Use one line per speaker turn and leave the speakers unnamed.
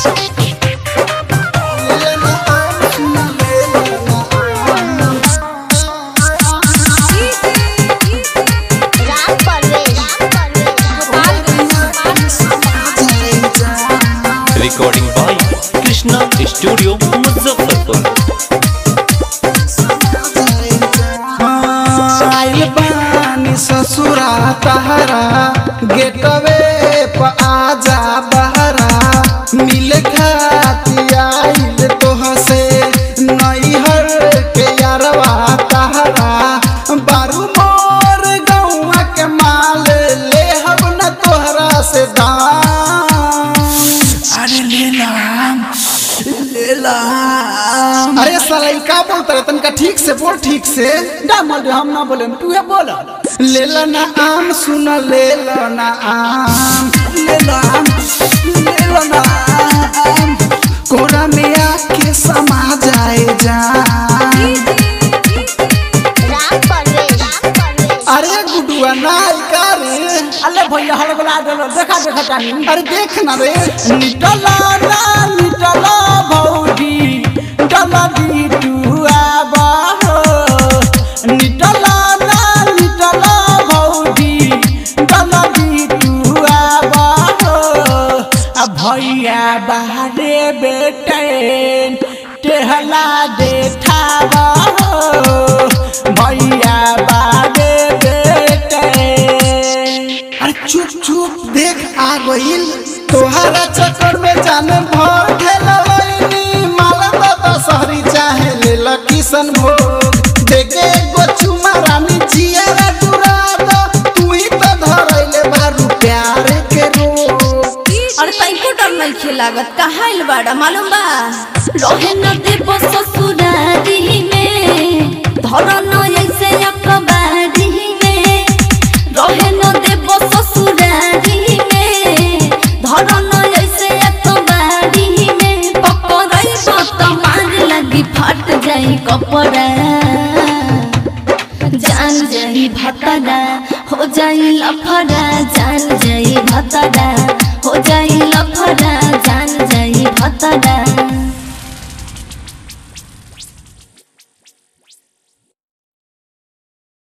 Ram Parvesh
recording by Krishna studio Muzaffarpur
आइल बानी ससुरा तहरा गेटवे प आजा बहरा मिल खाती आइल तोहसे नैहर के यारवा तहरा बारू मोर गौआ के माल ले हम न तोहरा से दाम अरे ले लाम ले लाम अरे साला ई का बोलता रे तनका ठीक से बोल ठीक से ना बोल हम ना बोले तू ये बोल ले ला ना आम सुन ले ला ना आम ले ला आम ले ला ना आम कोरा में आके समा जाए जान
राम परवेश
अरे गुडुआ ना ई का रे
अल्ले भैया हल बोला दे देखा देखा टाइम
अरे देख ना रे
निटला ना निटला भौजी डला दी तू आबा हो निटला ना निटला भौजी डला दी तू आबा हो आ भैया बाहरे बेटे टेहला देखाबा हो भैया बाहरे बेटे
अरे चुप चुप देख आ गइल तोहरा चक्कर में जाने भर खेलवैनी माला बाबा शहरी चाहे ले ला किशन भोग देखे एगो चुमा रानी जियारा डुरा दो तू ही तो धरैले बारू प्यार के रोग
अरे तैको डर नहीं लागत कहाँ आइल बाड़ा मालूम बा रहे न देव ससुरारी में धरन ऐसे अखबारी में रहे न देव ससुरारी में धरन ऐसे अखबारी में पकड़ै तो मार लगी फट जाई कपड़ा जान जाई भतरा हो जाई लफड़ा जान जाई भतरा